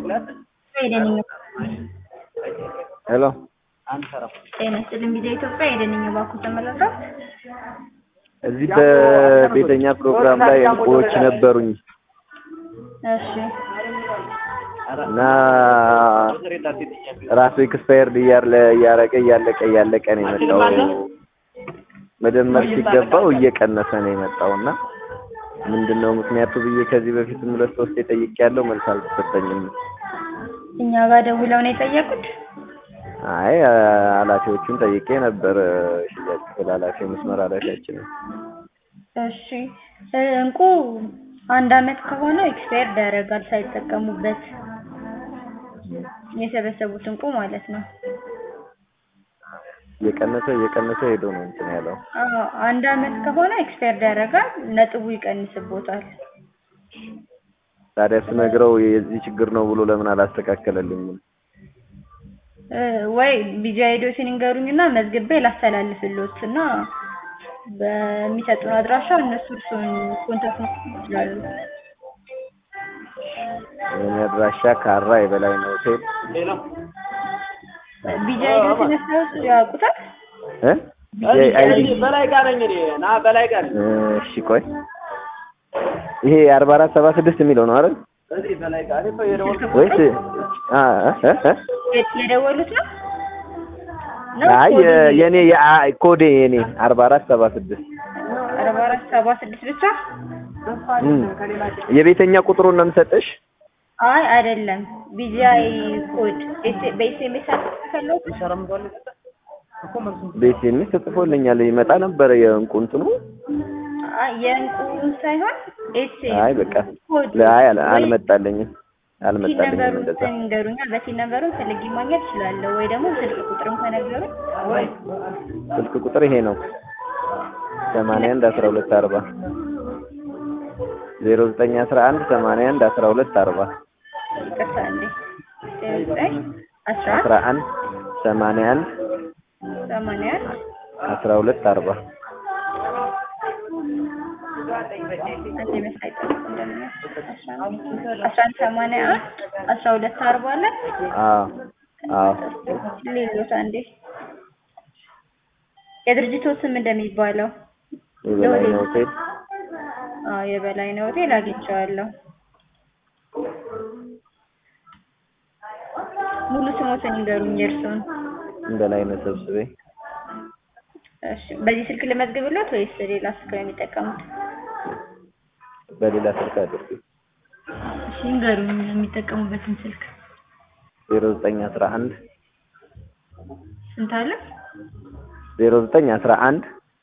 የደንኛ ሄሎ ጤና ይስጥልኝ ቪዲዮ ኢትዮጵያ የደንኛ ባኩ ተመለከት እዚህ በቤተኛ ፕሮግራም ላይ እንቁዎች ነበሩኝ እሺ እና ራሱ ኤክስፓየርድ እያለ እያረቀ እያለቀ እያለቀ ነው የመጣው። መደመር ሲገባው እየቀነሰ ነው የመጣው እና ምንድን ነው ምክንያቱ ብዬ ከዚህ በፊትም ሁለት ሶስት የጠይቅ ያለው መልስ አልተሰጠኝም። እኛ ጋር ደውለው ነው የጠየቁት አይ ኃላፊዎቹን ጠይቄ ነበር። ሽያጭ ክፍል ኃላፊ መስመር ኃላፊያችን እሺ እንቁ አንድ አመት ከሆነ ኤክስፓየርድ ያደርጋል ሳይጠቀሙበት የሰበሰቡት እንቁ ማለት ነው። እየቀነሰ እየቀነሰ ሄዶ ነው እንትን ያለው። አዎ አንድ አመት ከሆነ ኤክስፓየርድ ያደርጋል፣ ነጥቡ ይቀንስቦታል። ታዲያ ስነግረው የዚህ ችግር ነው ብሎ ለምን አላስተካከለልኝም? እ ወይ ቢጂ አይዲዎችን ይንገሩኝና መዝግቤ ላስተላልፍልዎት እና በሚሰጡን አድራሻ እነሱ እርሱን ኮንታክት መስጠት ይችላሉ። የኔ አድራሻ ካራ የበላይ ነው ሆቴል ቢጂ አይዲዎችን ያስታውሱ ያውቁታል? እ ቢጂ አይዲ በላይ ጋር ነኝ እኔ ና በላይ ጋር እሺ ቆይ ይሄ አርባ አራት ሰባ ስድስት የሚለው ነው አይደል? እዚህ በላይ ጋር እኔ እኮ የደወልኩት ወይስ አ እ እ የ- የደወሉት ነው? ነው አይ ኮድ የ- የኔ የአ- ኮዴ የኔ አርባ አራት ሰባ ስድስት አርባ አራት ሰባ ስድስት ብቻ? እም። የቤተኛ ቁጥሩን ነው የምሰጥሽ። አይ አይደለም። ቢጂአይ ኮድ ኤስ- በኤስኤምኤስ አልተላከለው? ቤቴንስ ተጽፎልኛል ይመጣ ነበረ የእንቁ እንትኑ አይ የእንቁ ሳይሆን ኤስኤም አይ በቃ ኮድ ላይ አል- አልመጣልኝም ቲን አልመጣልኝም ነበሩን እንደዛ ንገሩኛ። በቲን ነበሩን ፈልጌ ማግኘት እችላለሁ ወይ ደግሞ ስልክ ቁጥርም ከነገሩኝ ስልክ ቁጥር ይሄ ነው ሰማንያ አንድ አስራ ሁለት አርባ ዜሮ ዘጠኝ አስራ አንድ ሰማንያ አንድ አስራ ሁለት አርባ ይቅርታ እንዴ ዘጠኝ አስራ አስራ አንድ ሰማንያ አንድ ሰማንያ አንድ አስራ ሁለት አርባ አንተ ይመስላል ጠብቁ እንደምን አስራ አንድ ሰማንያ አንድ አስራ ሁለት አርባ አለ አዎ አዎ ሌሎት አንዴ የድርጅቱ ስም እንደሚባለው የበላይ ነው ሆቴል አዎ የበላይ ነው ሆቴል አግኝቼዋለሁ። ሙሉ ስሞትን ይንገሩኝ የእርስዎን። በላይ ነው ሰብስቤ እሺ በዚህ ስልክ ልመዝግብሎት ወይስ ሌላ ስልክ ነው የሚጠቀሙት? በሌላ ስልክ አድርጉ እሺ ይንገሩኝ የሚጠቀሙበትን ስልክ። ዜሮ ዘጠኝ አስራ አንድ ስንት አለ? ዜሮ ዘጠኝ አስራ አንድ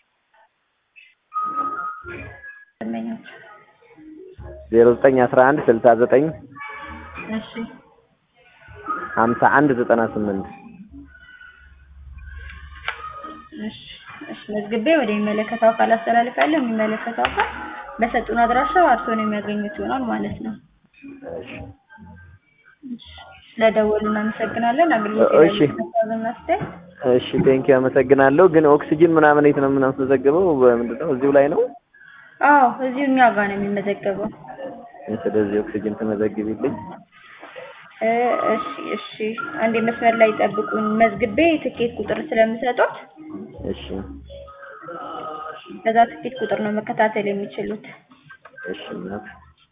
ደንበኞች ዜሮ ዘጠኝ አስራ አንድ ስልሳ ዘጠኝ እሺ ሀምሳ አንድ ዘጠና ስምንት እሺ እሺ መዝግቤ ወደ የሚመለከተው አካል አስተላልፋለሁ። የሚመለከተው አካል በሰጡን አድራሻ እርስዎን የሚያገኙት ይሆናል ማለት ነው። እሺ ስለደወሉ እናመሰግናለን። አገልግሎት እሺ። እናስተ እሺ ቴንኪ አመሰግናለሁ። ግን ኦክሲጅን ምናምን የት ነው የምናስመዘግበው? በምንድን ነው እዚሁ ላይ ነው? አዎ እዚሁ እኛ ጋር ነው የሚመዘገበው። ስለዚህ ኦክሲጅን ትመዘግቢልኝ። እ እሺ እሺ አንዴ መስመር ላይ ጠብቁን። መዝግቤ ትኬት ቁጥር ስለምሰጡት እሺ በዛ ትኬት ቁጥር ነው መከታተል የሚችሉት። እሺ እናት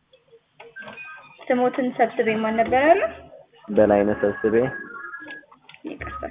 ስሞትን ሰብስቤ ማን ነበር ያለው? በላይነህ ሰብስቤ ይቅርታ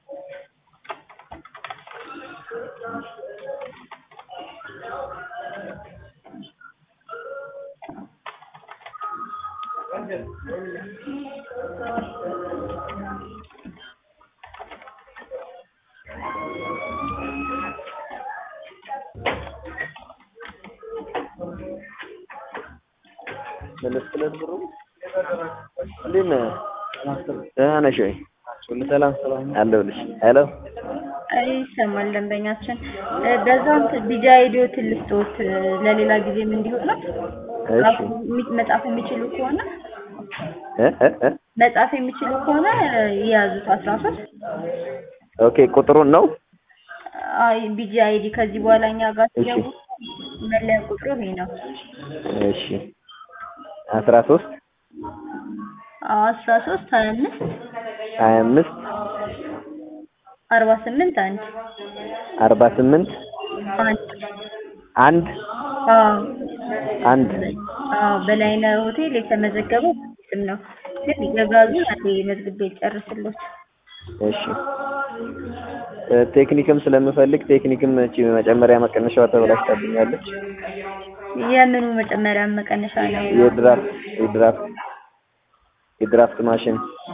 መለስ ብለን ብሩ እንዴት ነህ? ደህና ነሽ ወይ? ሁሉ ሰላም አለሁልሽ። ሄሎ አይ ይሰማል ደንበኛችን እ በዛም ቢጃ አይዲዮትን ልስጥዎት እ ለሌላ ጊዜም እንዲሆን እሺ ራሱ የሚ- መጻፍ የሚችሉ ከሆነ እ እ እ መጻፍ የሚችሉ ከሆነ እ የያዙት አስራ ሶስት ኦኬ ቁጥሩን ነው አይ ቢጂ አይዲ ከዚህ በኋላ እኛ ጋር እሺ። ሲገቡ መለያ ቁጥሩ ይሄ ነው። እሺ አስራ ሶስት አስራ ሶስት ሀያ አምስት ሀያ አምስት አርባ ስምንት አንድ አርባ ስምንት አንድ አንድ አዎ አንድ አዎ በላይነህ ሆቴል የተመዘገበው ስም ነው። ግን የጋዙን አንዴ መዝግቤ ጨርስሎት። እሺ እ ቴክኒክም ስለምፈልግ ቴክኒክም እቺ መጨመሪያ መቀነሻዋ ተበላሽታብኛለች። የምኑ መጨመሪያ መቀነሻ ነው? የድራፍት የድራፍት የድራፍት ማሽን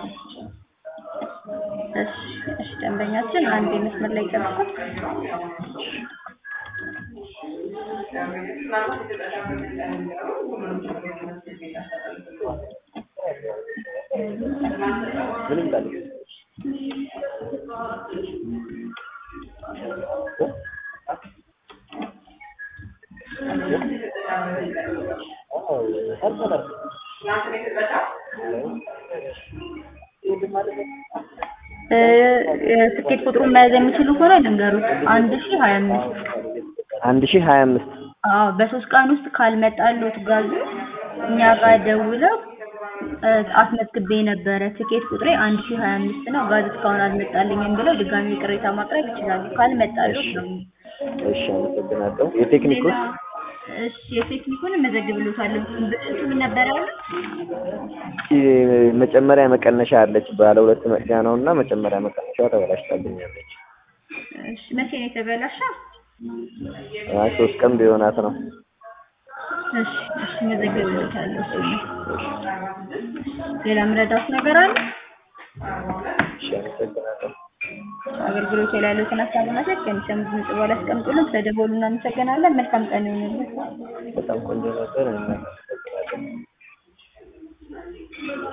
እሺ እሺ ደንበኛችን አንድ መስመር ላይ ጨርሷል። ምንም ጣል እ የትኬት ቁጥሩን መያዝ የሚችሉ ከሆነ ልንገሩት። አንድ ሺህ ሀያ አምስት አንድ ሺህ ሀያ አምስት አዎ በሶስት ቀን ውስጥ ካልመጣሉት ጋዙ እኛ ጋር ደውለው እ አስመዝግቤ ነበረ ትኬት ቁጥሬ አንድ ሺህ ሀያ አምስት ነው ጋዝ እስካሁን አልመጣልኝም ብለው ድጋሚ ቅሬታ ማቅረብ ይችላሉ። ካልመጣሉት ነው። እሺ አመሰግናለሁ። የቴክኒክ ውስጥ እሺ የቴክኒኩን እመዘግብልዎታለሁ። ብልሽቱ ምን ነበር ያሉት? እቺ መጨመሪያ መቀነሻ አለች ባለ ሁለት መቅጃ ነው እና መጨመሪያ መቀነሻዋ ተበላሽታብኛለች። እሺ መቼ ነው የተበላሸው? አይ ሶስት ቀን ቢሆናት ነው። እሺ እሺ እመዘግብልዎታለሁ። እሺ ሌላ ምረዳት ነገር አለ? እሺ አመሰግናለሁ። አገልግሎት ላይ ያሉትን ሀሳብና ሴት ከሚሰሙት ድምጽ በኋላ አስቀምጡልን። ስለደወሉ እናመሰግናለን። መልካም ቀን ይሁንልን። በጣም ቆንጆ ነበር። እናመሰግናለን።